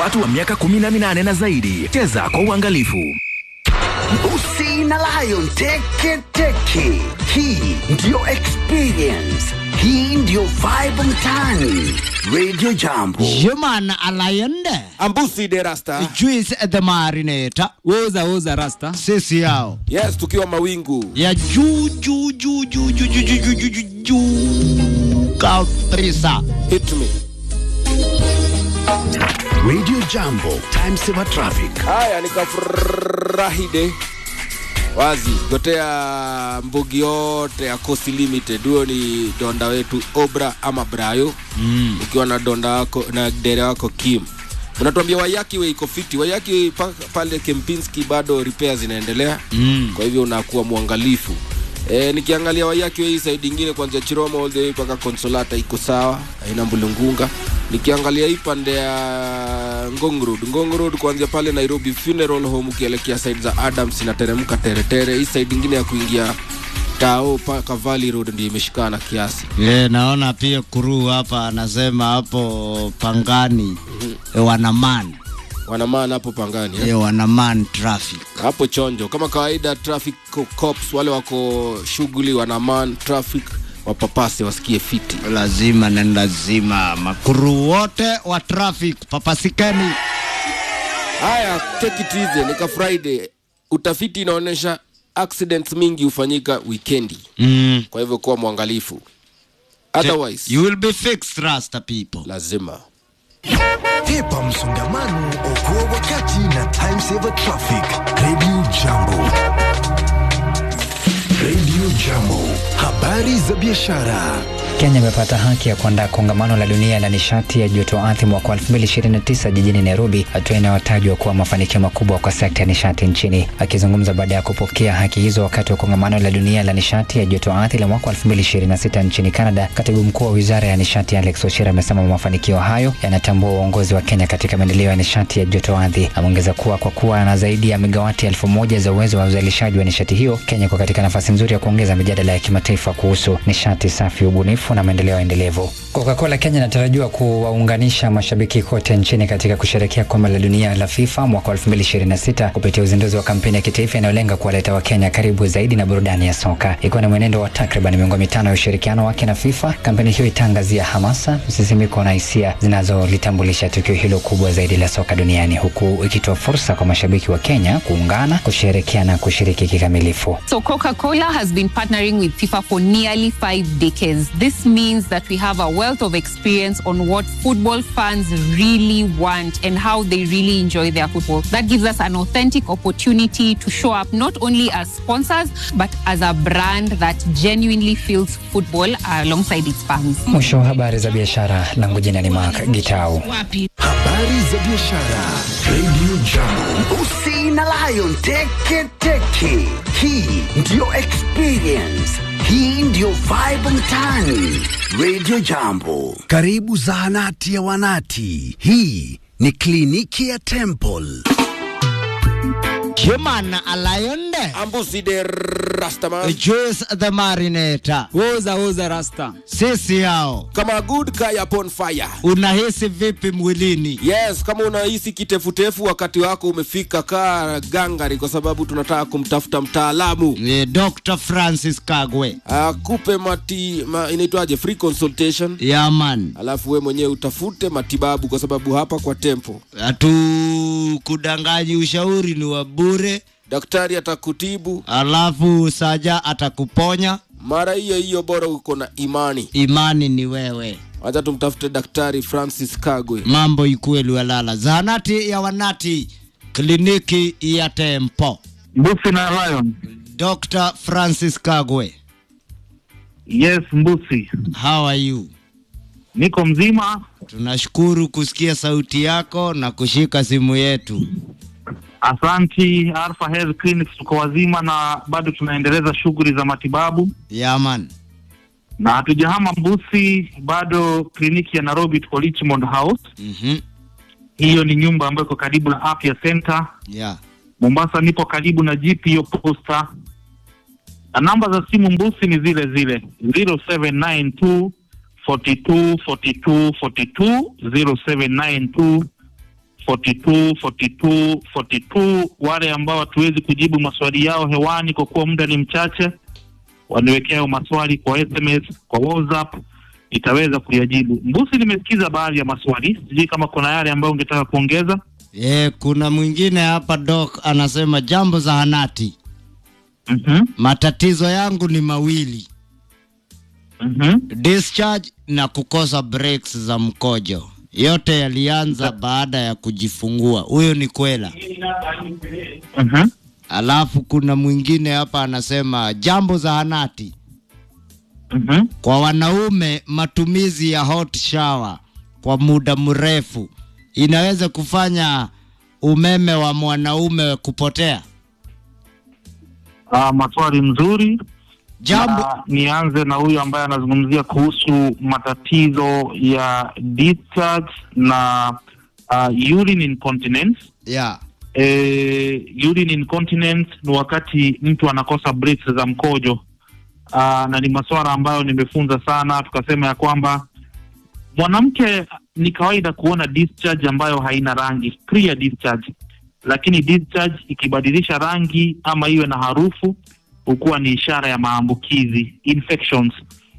watu wa miaka 18 na zaidi. Cheza kwa uangalifu. Usi na Lion teke teke. Hii ndiyo experience. Hii ndiyo vibe mtaani. Radio Jambo. Human Alayende Ambusi de Rasta. Juice the Marinator woza woza rasta sisi yao Yes, tukiwa mawingu. ya juu juu juu juu juu juu juu juu juu juu juu kabisa. Hit me. Radio Jambo. Time saver traffic. Haya, nikafurahi de wazi gotea mbugi yote ya Coast Limited. Huyo ni donda wetu Obra ama Brayo mm. ukiwa na donda wako na dere wako Kim unatuambia Wayaki we iko fiti. Wayaki pa, pale Kempinski bado repair zinaendelea mm. kwa hivyo unakuwa mwangalifu. E, nikiangalia Wayaki we hii side ingine kuanzia Chiroma all the way mpaka Consolata iko sawa, haina mbulungunga. Nikiangalia hii pande ya Ngong Road, Ngong Road kuanzia pale Nairobi Funeral Home ukielekea side za Adams inateremka teretere. Hii side ingine ya kuingia Tao mpaka Valley Road ndio imeshikana kiasi. Yeah, naona pia kuru hapa anasema hapo Pangani eh, wanaman Wanamaana hapo Pangani eh? eh, wanaman traffic hapo chonjo kama kawaida traffic co- cops wale wako shughuli wanaman traffic wapapase wasikie fiti lazima na lazima makuru wote wa traffic papasikeni. haya take it easy nika friday utafiti inaonyesha accidents mingi hufanyika wikendi Mm. kwa hivyo kuwa mwangalifu otherwise You will be fixed, Rasta people. lazima Hepa msongamano, okoa wakati na time saver traffic. Radio Jambo. Radio Jambo, habari za biashara. Kenya imepata haki ya kuandaa kongamano la dunia la nishati ya joto ardhi mwaka 2029 jijini Nairobi, hatua inayotajwa kuwa mafanikio makubwa kwa sekta ya nishati nchini. Akizungumza baada ya kupokea haki hizo wakati wa kongamano la dunia la nishati ya joto ardhi la mwaka 2026 nchini Canada, katibu mkuu wa wizara ya nishati Alex Ochieng amesema mafanikio hayo yanatambua uongozi wa Kenya katika maendeleo ya nishati ya joto ardhi. Ameongeza kuwa kwa kuwa na zaidi ya megawati elfu moja za uwezo wa uzalishaji wa nishati hiyo, Kenya iko katika nafasi nzuri ya kuongeza mijadala ya kimataifa kuhusu nishati safi, ubunifu na maendeleo endelevu. Coca-Cola Kenya inatarajiwa kuwaunganisha mashabiki kote nchini katika kusherehekea kombe la dunia la FIFA mwaka 2026 kupitia uzinduzi wa kampeni ya kitaifa inayolenga kuwaleta Wakenya karibu zaidi na burudani ya soka, ikiwa ni mwenendo wa takriban miongo mitano ya ushirikiano wake na FIFA. Kampeni hiyo itaangazia hamasa, msisimiko na hisia zinazolitambulisha tukio hilo kubwa zaidi la soka duniani, huku ikitoa fursa kwa mashabiki wa Kenya kuungana, kusherehekea na kushiriki kikamilifu. So Coca Cola has been partnering with FIFA for nearly five decades. This means that we have a wealth of experience on what football fans really want and how they really enjoy their football. That gives us an authentic opportunity to show up not only as sponsors, but as a brand that genuinely feels football alongside its fans. Mwisho wa habari za biashara, langu jina ni Mark Gitau. Habari za biashara. Radio Jambo. Usi na Lion teke teke. Hii ndiyo experience. Hii ndiyo vibe mtaani. Radio Jambo. Karibu zahanati ya wanati. Hii ni kliniki ya Temple. Human Alayende ambusi de rastaman Juice the Marinator woza woza rasta sisi yao. kama good guy upon fire Unahisi vipi mwilini? yes kama unahisi kitefutefu wakati wako umefika kaa gangari kwa sababu tunataka kumtafuta mtaalamu Ni Dr. Francis Kagwe. akupe mati ma, inaitwaje free consultation Yaman. alafu we mwenyewe utafute matibabu kwa sababu hapa kwa tempo Hatukudanganyi, ushauri ni wa bure, daktari atakutibu alafu saja atakuponya. mara hiyo hiyo bora uko na imani Imani ni wewe, wacha tumtafute daktari francis kagwe mambo ikuwe liwalala. Zahanati ya wanati, kliniki ya Tempo. Mbusi na Lion. Dr. Francis Kagwe, Yes, Mbusi. how are you? Niko mzima. Tunashukuru kusikia sauti yako na kushika simu yetu. Asanti Alpha Health Clinics, tuko wazima na bado tunaendeleza shughuli za matibabu Yaman. na hatujahama Mbusi, bado kliniki ya Nairobi tuko Richmond House. Mhm. Hiyo ni nyumba ambayo iko karibu na Afya Center. Yeah. Mombasa nipo karibu na GPO Posta, na namba za simu Mbusi ni zile zile 0792 42 42 42 0792 42 42 42. Wale ambao hatuwezi kujibu maswali yao hewani kwa kuwa muda ni mchache, waniwekea hayo maswali kwa SMS, kwa WhatsApp, nitaweza kuyajibu. Mbusi, nimesikiza baadhi ya maswali, sijui kama kuna yale ambayo ungetaka kuongeza. E, kuna mwingine hapa Doc anasema jambo zahanati. mm Matatizo yangu ni mawili. Mhm. Discharge na kukosa breaks za mkojo. Yote yalianza baada ya kujifungua. Huyo ni kwela. Mhm. Alafu kuna mwingine hapa anasema jambo zahanati. Mhm. Kwa wanaume matumizi ya hot shower kwa muda mrefu inaweza kufanya umeme wa mwanaume kupotea. Ah, maswali mzuri. Jambo Na nianze na huyu ambaye anazungumzia kuhusu matatizo ya discharge na uh, urine incontinence. yeah. Eh, urine incontinence ni wakati mtu anakosa breaks za mkojo. Uh, na ni masuala ambayo nimefunza sana, tukasema ya kwamba mwanamke ni kawaida kuona discharge ambayo haina rangi, clear discharge, lakini discharge ikibadilisha rangi ama iwe na harufu hukuwa ni ishara ya maambukizi infections,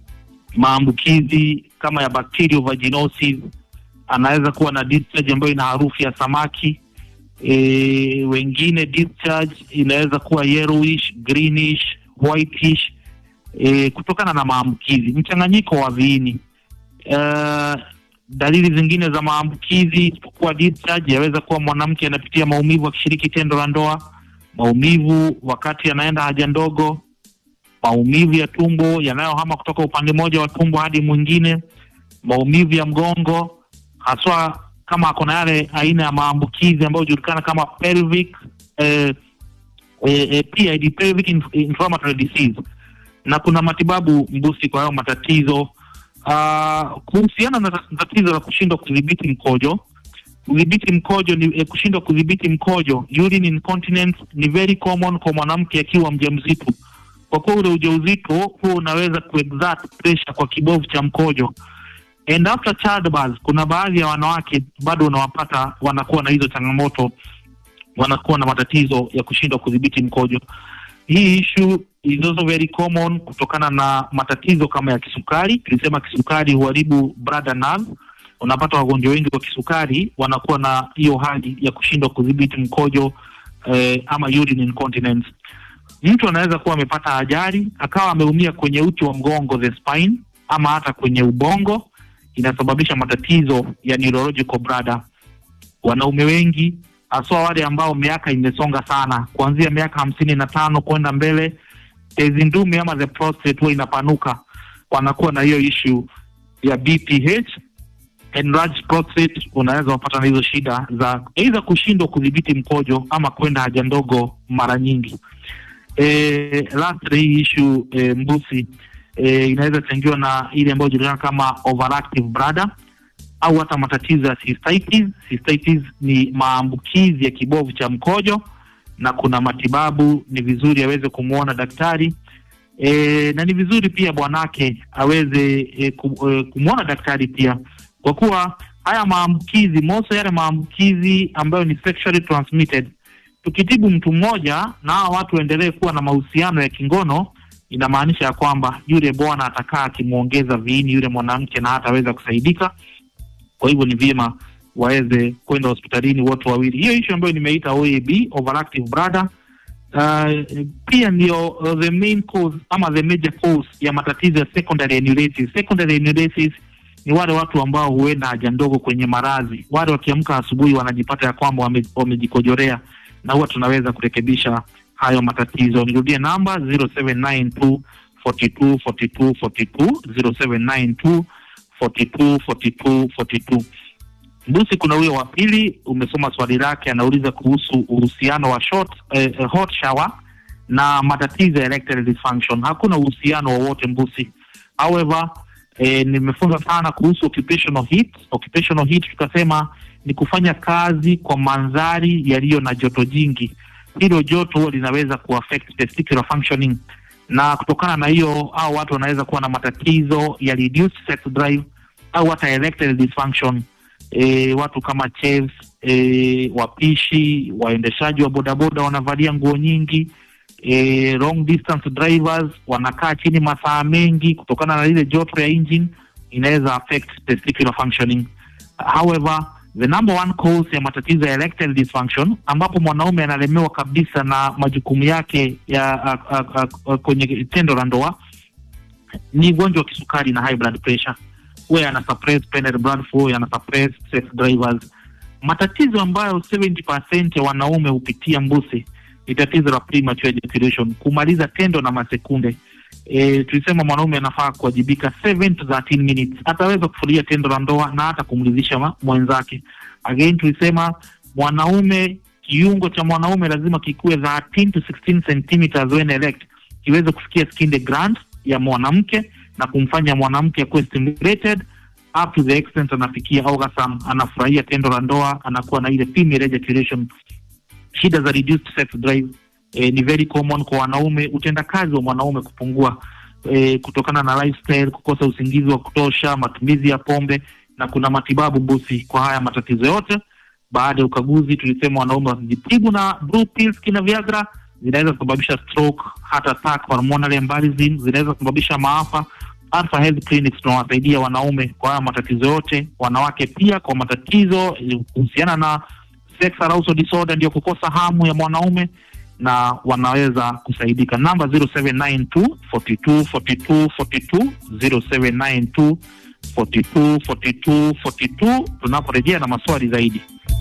maambukizi kama ya bacterial vaginosis. Anaweza kuwa na discharge ambayo ina harufu ya samaki. E, wengine discharge inaweza kuwa yellowish, greenish, whitish e, kutokana na maambukizi, mchanganyiko wa viini. Uh, dalili zingine za maambukizi isipokuwa discharge, yaweza kuwa mwanamke anapitia maumivu akishiriki tendo la ndoa, maumivu wakati anaenda haja ndogo, maumivu ya tumbo yanayohama kutoka upande mmoja wa tumbo hadi mwingine, maumivu ya mgongo, haswa kama ako na yale aina ya maambukizi ambayo hujulikana kama pelvic eh, eh, eh, PID, pelvic inf- inflammatory disease, na kuna matibabu mbusi kwa hayo matatizo. Uh, kuhusiana na tat- tatizo la kushindwa kudhibiti mkojo, kudhibiti mkojo ni eh, kushindwa kudhibiti mkojo, urine incontinence ni very common kwa mwanamke akiwa mjamzito, kwa kuwa ule ujauzito huo unaweza kuexert pressure kwa kibovu cha mkojo and after childbirth, kuna baadhi ya wanawake bado unawapata wanakuwa na hizo changamoto, wanakuwa na matatizo ya kushindwa kudhibiti mkojo. Hii issue is also very common kutokana na matatizo kama ya kisukari. Tulisema kisukari huharibu bladder nerve. Unapata wagonjwa wengi wa kisukari wanakuwa na hiyo hali ya kushindwa kudhibiti mkojo eh, ama urine incontinence. Mtu anaweza kuwa amepata ajali akawa ameumia kwenye uti wa mgongo the spine, ama hata kwenye ubongo, inasababisha matatizo ya neurological bladder. Wanaume wengi haswa wale ambao miaka imesonga sana, kuanzia miaka hamsini na tano kwenda mbele, tezi ndume ama the prostate huwa inapanuka, wanakuwa na hiyo issue ya BPH enlarged prostate. Unaweza wapata na hizo shida za aidha kushindwa kudhibiti mkojo ama kwenda haja ndogo mara nyingi. E, lastly hii issue e, mbusi e, inaweza changiwa na ile ambayo julikana kama overactive bladder au hata matatizo ya cystitis. Cystitis ni maambukizi ya kibovu cha mkojo na kuna matibabu, ni vizuri aweze kumwona daktari e, na ni vizuri pia bwanake aweze e, ku, e, kumwona daktari pia, kwa kuwa haya maambukizi moso, yale maambukizi ambayo ni sexually transmitted, tukitibu mtu mmoja na hawa watu waendelee kuwa na mahusiano ya kingono, inamaanisha ya kwamba yule bwana atakaa akimwongeza viini yule mwanamke na hataweza kusaidika. Kwa hivyo ni vyema waweze kwenda hospitalini wote wawili. Hiyo issue ambayo nimeita OAB, overactive bladder, uh, pia ndio uh, the main cause ama the major cause ya matatizo ya secondary enuresis. Secondary enuresis ni wale watu ambao huenda haja ndogo kwenye maradhi, wale wakiamka asubuhi wanajipata ya kwamba wame- wamejikojorea, na huwa tunaweza kurekebisha hayo matatizo. Nirudie namba 0792 42 42 42 0792 42 42 42. Mbusi, kuna huyo wa pili, umesoma swali lake, anauliza kuhusu uhusiano wa short, eh, eh, hot shower na matatizo ya erectile dysfunction. Hakuna uhusiano wowote Mbusi. However, eh, nimefunza sana kuhusu occupational heat. Occupational heat tukasema ni kufanya kazi kwa mandhari yaliyo na joto jingi. Hilo joto huwa linaweza kuaffect testicular functioning, na kutokana na hiyo au watu wanaweza kuwa na matatizo ya reduced sex drive au hata erectile dysfunction e, watu kama chefs e, wapishi waendeshaji wa bodaboda wanavalia nguo nyingi e, long distance drivers wanakaa chini masaa mengi kutokana na ile joto ya engine inaweza affect testicular functioning however the number one cause ya matatizo ya erectile dysfunction ambapo mwanaume analemewa kabisa na majukumu yake ya a, a, a, a, kwenye tendo la ndoa ni ugonjwa wa kisukari na high blood pressure huwa yana suppress penned blood flow yana suppress sex drivers matatizo ambayo 70% ya wanaume hupitia mbuse ni tatizo la premature ejaculation kumaliza tendo na masekunde e, tulisema mwanaume anafaa kuwajibika 7 to 13 minutes ataweza kufurahia tendo la ndoa na hata kumridhisha ma- mwenzake again tulisema mwanaume kiungo cha mwanaume lazima kikuwe 13 to 16 centimeters when erect kiweze kufikia skin the gland ya mwanamke na kumfanya mwanamke akuwe stimulated up to the extent anafikia orgasm anafurahia tendo la ndoa anakuwa na ile female ejaculation shida za reduced sex drive eh, ni very common kwa wanaume utendakazi wa mwanaume kupungua eh, kutokana na lifestyle kukosa usingizi wa kutosha matumizi ya pombe na kuna matibabu mbusi kwa haya matatizo yote baada ya ukaguzi tulisema wanaume wasijitibu na blue pills kina viagra zinaweza kusababisha stroke heart attack hormonal embolism zinaweza kusababisha maafa Alpha Health Clinics tunawasaidia wanaume kwa haya matatizo yote, wanawake pia kwa matatizo eh, kuhusiana na sex arousal disorder, ndio kukosa hamu ya mwanaume na wanaweza kusaidika. Namba 0792 42 42 42 0792 42 42 42 tunaporejea na maswali zaidi.